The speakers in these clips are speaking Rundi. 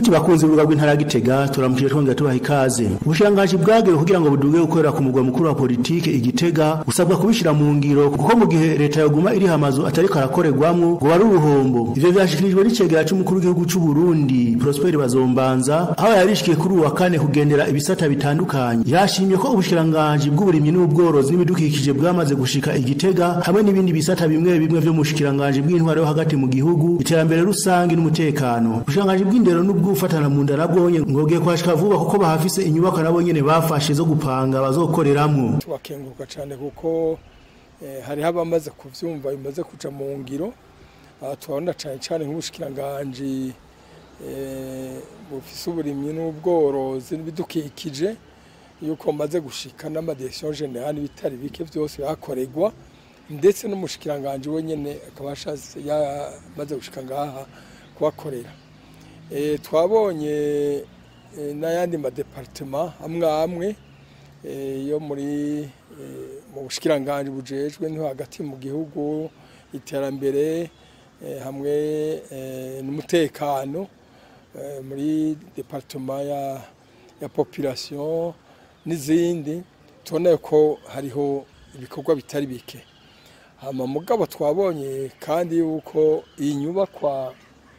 Nshuti bakunze urubuga rw'intara ya Gitega turamukije twongera tubaha ikaze. Ubushirangaji bwagewe kugira ngo buduge gukorera ku mugwa mukuru wa politike igitega usabwa kubishira mu ngiro kuko mu gihe leta yoguma iri hamazu atari karakorerwamwo ngo bari uruhombo. Ivyo vyashikirijwe n'icegera c'umukuru w'igihugu c'u Burundi Prosper Bazombanza aho yarishikiye kuri uwa kane kugendera ibisata bitandukanye. Yashimye ko ubushirangaji bw'uburimyi n'ubworozi n'ibidukikije bwamaze gushika igitega hamwe n'ibindi bisata bimwe bimwe vyo mu bushikirangaji bw'intwaro yo hagati mu gihugu iterambere rusange n'umutekano. Ubushikirangaji bw'indero n'ubwufatana mu nda nabwonye ngogiye kwashika vuba kuko bahafise inyubako nabo nyene bafashe zo gupanga bazokoreramwo. tubakenguruka cyane kuko eh, hariho abamaze kuvyumva bimaze kuja mu ngiro aha turabona cyane cyane nk'ubushikiranganji eh, bufise uburimyi n'ubworozi n'ibidukikije yuko maze gushika n'amadirekisiyo generale n'ibitari bike vyose bihakorerwa ndetse n'umushikiranganji wenyene akaba yashatse yamaze gushika ngaha kuhakorera Eh, twabonye eh, n'ayandi madepartema amwe amwe eh, yo muri eh, mu bushikiranganji bujejwe niho hagati mu gihugu iterambere eh, hamwe eh, n'umutekano eh, muri departema ya, ya population n'izindi tubona ko hariho ibikorwa bitari bike hama mugabo twabonye kandi yuko iyi nyubakwa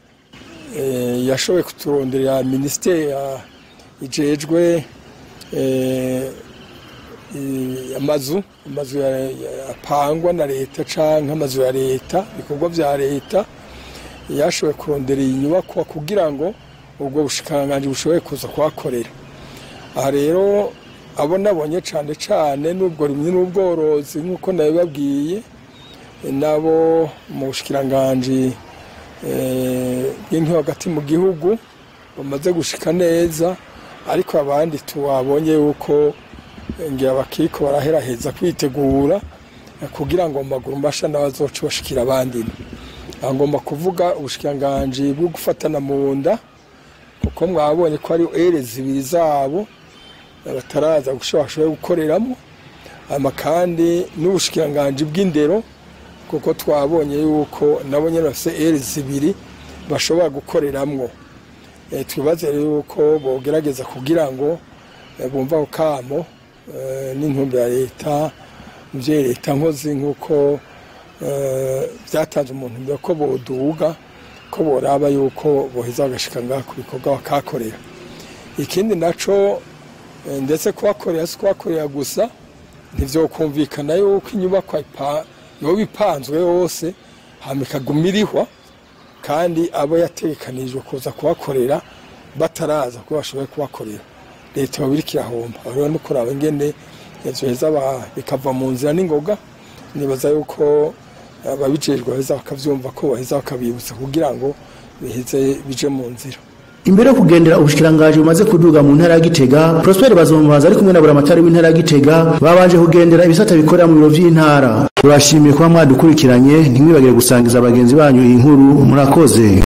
eh, yashoboye kuturonderera minisiteri ya- ijejwe eh, i- amazu amazu ya- ya- apangwa na leta canke amazu ya leta ibikorwa vya leta yashoboye kurondera iyi nyubakwa kugira ngo ubwo bushikiranganji bushobore kuza kuhakorera aha rero abo nabonye cane cane n'ubwo rimwe n'ubworozi nk'uko nabibabwiye nabo mu bushikiranganji eh, bw'intyo hagati mu gihugu bamaze gushika neza ariko abandi tuwabonye yuko eh, ngira bakiriko baraheraheza kwitegura eh, kugira ngo mu maguru mbasha n'abazoca bashikira abandi aha ngomba kuvuga ubushikiranganji bwo gufatana mu nda kuko mwabonye ko ari ere zibiri zabo eh, bataraza gushobora bashoboye gukoreramo hama kandi n'ubushikiranganji bw'indero kuko twabonye yuko nabo nyene bafise ere zibiri bashobora gukoreramwo Eh, twibaze rero yuko bogerageza kugira ngo eh, bumva ako kamo eh, n'intumbero ya leta muvyeyi leta nkozi nk'uko eh, vyatanze umuntu mbere ko boduga ko boraba yuko boheza bagashika ngaha ku bikorwa bakakorera ikindi naco eh, ndetse kuhakorera si kuhakorera gusa ntivyokumvikana yuko inyubakwa ipa- yoba ipanzwe yose hama ikaguma irihwa kandi abo yategekanijwe kuza kubakorera bataraza ko bashoboye kubakorera leta yoba iriko irahomba aho rero no kuraba ingene vyoheza ba- bikava mu nzira n'ingoga nibaza yuko ababijejwe baheza bakavyumva ko baheza bakabibutsa kugira ngo biheze bije mu nzira Imbere yo kugendera ubushikirangaji bumaze kuduga mu ntara ya Gitega, Prosper Bazombanza ari kumwe na buramatari w'intara ya Gitega babanje kugendera ibisata bikorera mu biro vy'intara. Turashimiye kuba mwadukurikiranye ntimwibagire gusangiza abagenzi banyu iyi nkuru murakoze.